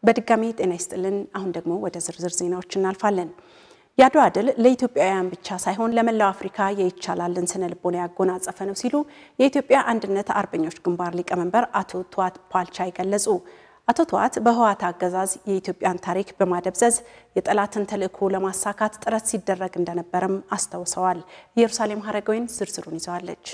በድጋሚ ጤና ይስጥልን። አሁን ደግሞ ወደ ዝርዝር ዜናዎች እናልፋለን። የአድዋ ድል ለኢትዮጵያውያን ብቻ ሳይሆን ለመላው አፍሪካ የይቻላልን ስነ ልቦና ያጎናጸፈ ነው ሲሉ የኢትዮጵያ አንድነት አርበኞች ግንባር ሊቀመንበር አቶ ቱዋት ፓልቻይ ገለጹ። አቶ ቱዋት በህወሓት አገዛዝ የኢትዮጵያን ታሪክ በማደብዘዝ የጠላትን ተልዕኮ ለማሳካት ጥረት ሲደረግ እንደነበረም አስታውሰዋል። ኢየሩሳሌም ሀረገወይን ዝርዝሩን ይዘዋለች።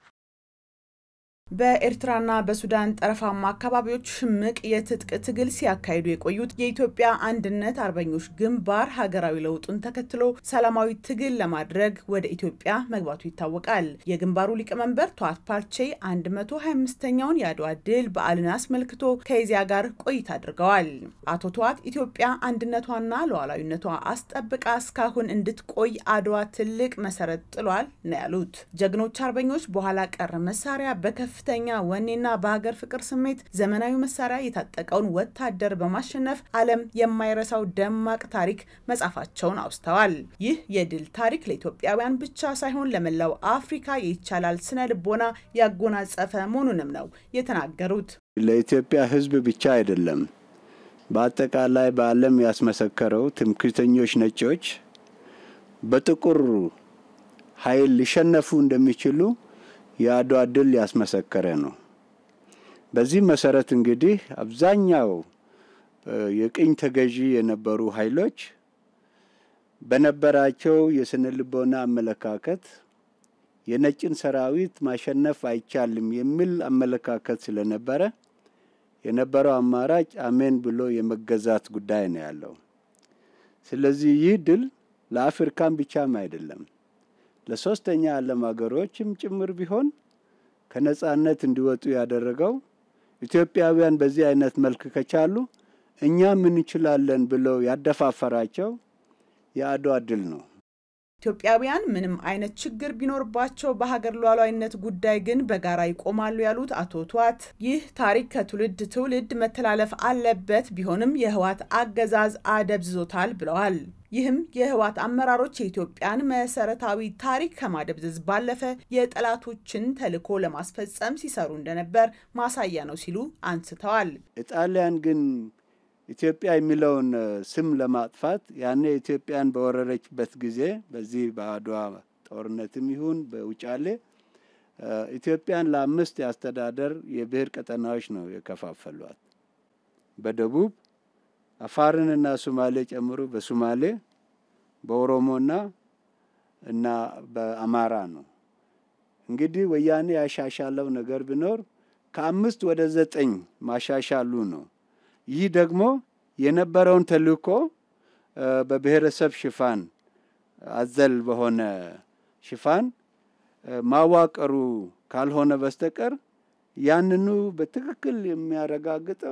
በኤርትራና በሱዳን ጠረፋማ አካባቢዎች ሽምቅ የትጥቅ ትግል ሲያካሂዱ የቆዩት የኢትዮጵያ አንድነት አርበኞች ግንባር ሀገራዊ ለውጡን ተከትሎ ሰላማዊ ትግል ለማድረግ ወደ ኢትዮጵያ መግባቱ ይታወቃል። የግንባሩ ሊቀመንበር ቱዋት ፓልቼ 125ኛውን የአድዋ ድል በዓልን አስመልክቶ ከኢዜአ ጋር ቆይታ አድርገዋል። አቶ ቱዋት ኢትዮጵያ አንድነቷና ሉዓላዊነቷ አስጠብቃ እስካሁን እንድትቆይ አድዋ ትልቅ መሰረት ጥሏል ነው ያሉት። ጀግኖች አርበኞች በኋላ ቀር መሳሪያ በከፍ ከፍተኛ ወኔና በሀገር ፍቅር ስሜት ዘመናዊ መሳሪያ የታጠቀውን ወታደር በማሸነፍ ዓለም የማይረሳው ደማቅ ታሪክ መጻፋቸውን አውስተዋል። ይህ የድል ታሪክ ለኢትዮጵያውያን ብቻ ሳይሆን ለመላው አፍሪካ የይቻላል ስነ ልቦና ያጎናጸፈ መሆኑንም ነው የተናገሩት። ለኢትዮጵያ ሕዝብ ብቻ አይደለም፣ በአጠቃላይ በዓለም ያስመሰከረው ትምክህተኞች ነጮች በጥቁር ኃይል ሊሸነፉ እንደሚችሉ የአድዋ ድል ያስመሰከረ ነው። በዚህ መሰረት እንግዲህ አብዛኛው የቅኝ ተገዢ የነበሩ ኃይሎች በነበራቸው የስነ ልቦና አመለካከት የነጭን ሰራዊት ማሸነፍ አይቻልም የሚል አመለካከት ስለነበረ የነበረው አማራጭ አሜን ብሎ የመገዛት ጉዳይ ነው ያለው። ስለዚህ ይህ ድል ለአፍሪካን ብቻም አይደለም ለሶስተኛ ዓለም ሀገሮችም ጭምር ቢሆን ከነጻነት እንዲወጡ ያደረገው ኢትዮጵያውያን በዚህ አይነት መልክ ከቻሉ እኛም እንችላለን ብለው ያደፋፈራቸው የአድዋ ድል ነው። ኢትዮጵያውያን ምንም አይነት ችግር ቢኖርባቸው በሀገር ሉዓላዊነት ጉዳይ ግን በጋራ ይቆማሉ ያሉት አቶ ቱዋት ይህ ታሪክ ከትውልድ ትውልድ መተላለፍ አለበት፣ ቢሆንም የህወሓት አገዛዝ አደብዝዞታል ብለዋል። ይህም የህወሓት አመራሮች የኢትዮጵያን መሰረታዊ ታሪክ ከማደብዘዝ ባለፈ የጠላቶችን ተልዕኮ ለማስፈጸም ሲሰሩ እንደነበር ማሳያ ነው ሲሉ አንስተዋል። ኢጣሊያን ግን ኢትዮጵያ የሚለውን ስም ለማጥፋት ያኔ ኢትዮጵያን በወረረችበት ጊዜ በዚህ በአድዋ ጦርነትም ይሁን በውጫሌ ኢትዮጵያን ለአምስት የአስተዳደር የብሔር ቀጠናዎች ነው የከፋፈሏት። በደቡብ አፋርንና ሶማሌ ጨምሮ በሶማሌ በኦሮሞና እና በአማራ ነው። እንግዲህ ወያኔ ያሻሻለው ነገር ቢኖር ከአምስት ወደ ዘጠኝ ማሻሻሉ ነው። ይህ ደግሞ የነበረውን ተልዕኮ በብሔረሰብ ሽፋን አዘል በሆነ ሽፋን ማዋቀሩ ካልሆነ በስተቀር ያንኑ በትክክል የሚያረጋግጠው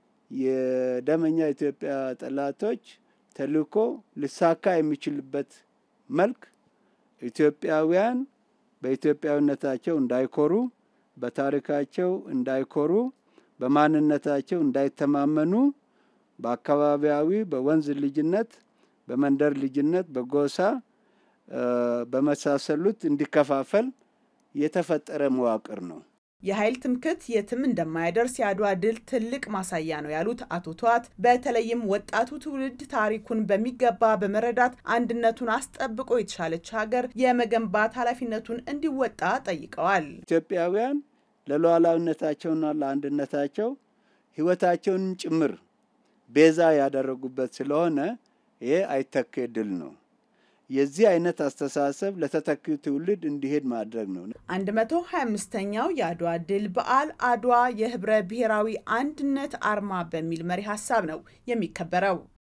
የደመኛ ኢትዮጵያ ጠላቶች ተልዕኮ ሊሳካ የሚችልበት መልክ ኢትዮጵያውያን በኢትዮጵያዊነታቸው እንዳይኮሩ፣ በታሪካቸው እንዳይኮሩ፣ በማንነታቸው እንዳይተማመኑ በአካባቢያዊ በወንዝ ልጅነት፣ በመንደር ልጅነት፣ በጎሳ በመሳሰሉት እንዲከፋፈል የተፈጠረ መዋቅር ነው። የኃይል ትምክህት የትም እንደማያደርስ የአድዋ ድል ትልቅ ማሳያ ነው ያሉት አቶ ቱዋት በተለይም ወጣቱ ትውልድ ታሪኩን በሚገባ በመረዳት አንድነቱን አስጠብቆ የተሻለች ሀገር የመገንባት ኃላፊነቱን እንዲወጣ ጠይቀዋል። ኢትዮጵያውያን ለሉዓላዊነታቸውና ለአንድነታቸው ሕይወታቸውንም ጭምር ቤዛ ያደረጉበት ስለሆነ ይሄ አይተኬ ድል ነው። የዚህ አይነት አስተሳሰብ ለተተኪው ትውልድ እንዲሄድ ማድረግ ነው። 125ኛው የአድዋ ድል በዓል አድዋ የህብረ ብሔራዊ አንድነት አርማ በሚል መሪ ሀሳብ ነው የሚከበረው።